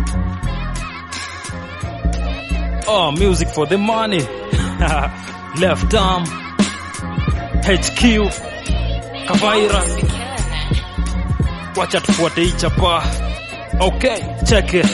Oh, music for the money. Left arm. HQ. Kavaira. Wacha tufuate hii chapa. Okay, check it.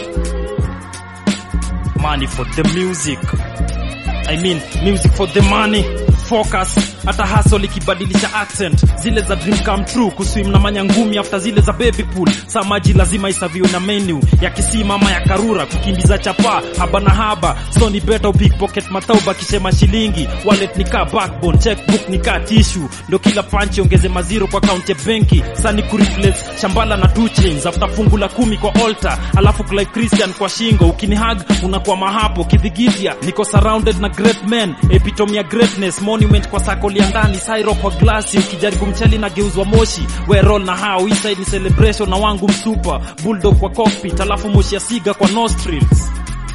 Money for the music. I mean, music for the money. Focus hata hustle ikibadilisha accent zile za dream come true kuswim na manyangumi after zile za baby pool saa maji lazima isaviwe na menu ya kisima ama ya karura kukimbiza chapa haba na haba so ni better pickpocket matauba kishema shilingi wallet nikaa backbone checkbook nikaa tissue ndio kila panchi ongeze maziro kwa account ya benki sani kureplace shambala na two chains after fungu la kumi kwa altar alafu Clive Christian kwa shingo ukinihag unakwama hapo kidhigitia niko surrounded na great men epitome ya greatness monument kwa sako ya ndani sairo kwa glasi ukijaribu mcheli na geuzwa moshi we roll na hao inside ni celebration na wangu msupa bulldog kwa cockpit alafu moshi ya siga kwa nostrils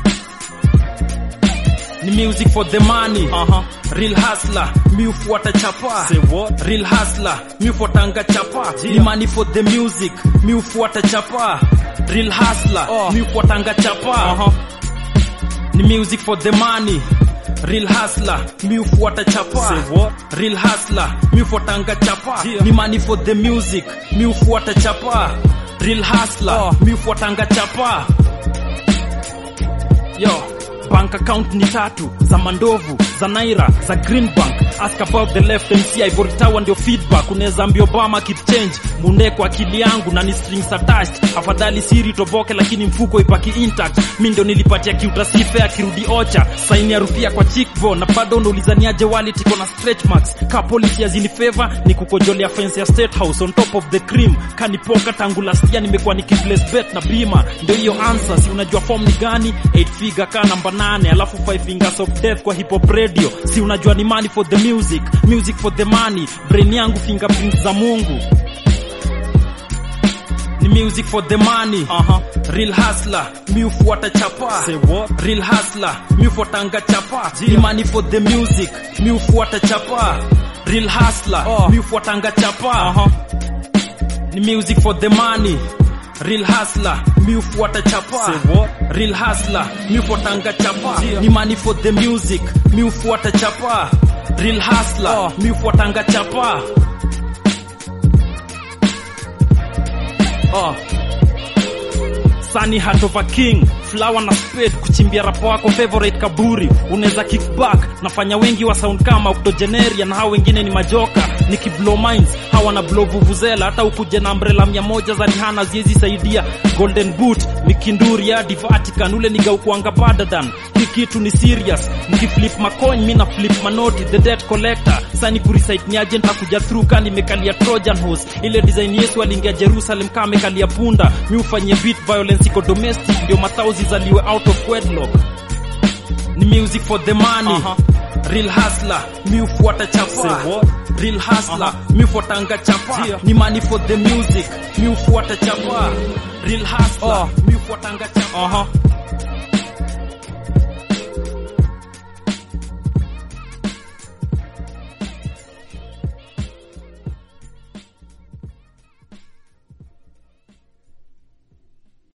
ni music for the money uh-huh. real hustler mi ufuata chapa Say what? real hustler mi ufuatanga chapa ni money for the music mi ufuata chapa real hustler Oh. mi ufuatanga chapa Uh-huh. ni music for the money real hustler mi ufuata chapa Say what? real hustler mi ufuatanga chapa Yeah. ni money for the music mi ufuata chapa real hustler Oh. mi ufuatanga chapa yo bank account ni tatu za mandovu za naira za green bank ask about the left mc ivory tower ndio feedback unaweza ambia obama keep change munde kwa akili yangu na ni strings attached afadhali siri toboke lakini mfuko ipaki intact mi ndio nilipatia kiutasife akirudi ocha saini ya rupia kwa chickbone na bado unaulizaniaje wallet iko na stretch marks ka policy azini favor ni kukojolea fence ya state house on top of the cream kanipoka tangu last year nimekuwa nikiplace bet na bima ndio hiyo answer si unajua form ni gani 8 figure ka namba 8 alafu 5 fingers of death kwa hip hop radio si unajua ni money for the music music for the money brain yangu fingerprints za mungu ni music for the money Uh-huh. real hustler mi ufuata chapa Say what? real hustler mi ufuatanga chapa Yeah. ni money for the music mi ufuata chapa real hustler Oh. mi ufuatanga chapa Uh-huh. ni music for the money real hustler mi ufuata chapa Say what? real hustler mi ufuatanga chapa Yeah. ni money for the music mi ufuata chapa real hustler Oh. mi ufuatanga chapa oh. Sunny Heart of a King, Flower na Spade, kuchimbia rapo wako favorite kaburi, unaweza kickback, nafanya wengi wa sound kama octogenaria na hao wengine ni majoka, nikiblow minds, hawa na blow vuvuzela, hata ukuje na umbrella mia moja za Rihanna ziezi saidia, Golden Boot, Mikinduri hadi Vatican, ule nigaukuanga badadan, hii kitu ni serious, mkiflip macoin, mi na flip manoti, the debt collector, sani kurecite ni agent akuja through kani imekalia Trojan horse, ile design Yesu aliingia Jerusalem kama amekalia punda, mi ufanyie beat violence iko domestic, ndio mathausi zaliwe out of wedlock. Ni music for the money. Uh-huh. Real hustler, mi ufuata chapa. Say what? Real hustler, Uh-huh. mi ufuatanga chapa. Yeah. Ni money for the music, mi ufuata chapa. Real hustler, Oh. mi ufuatanga chapa. Uh-huh.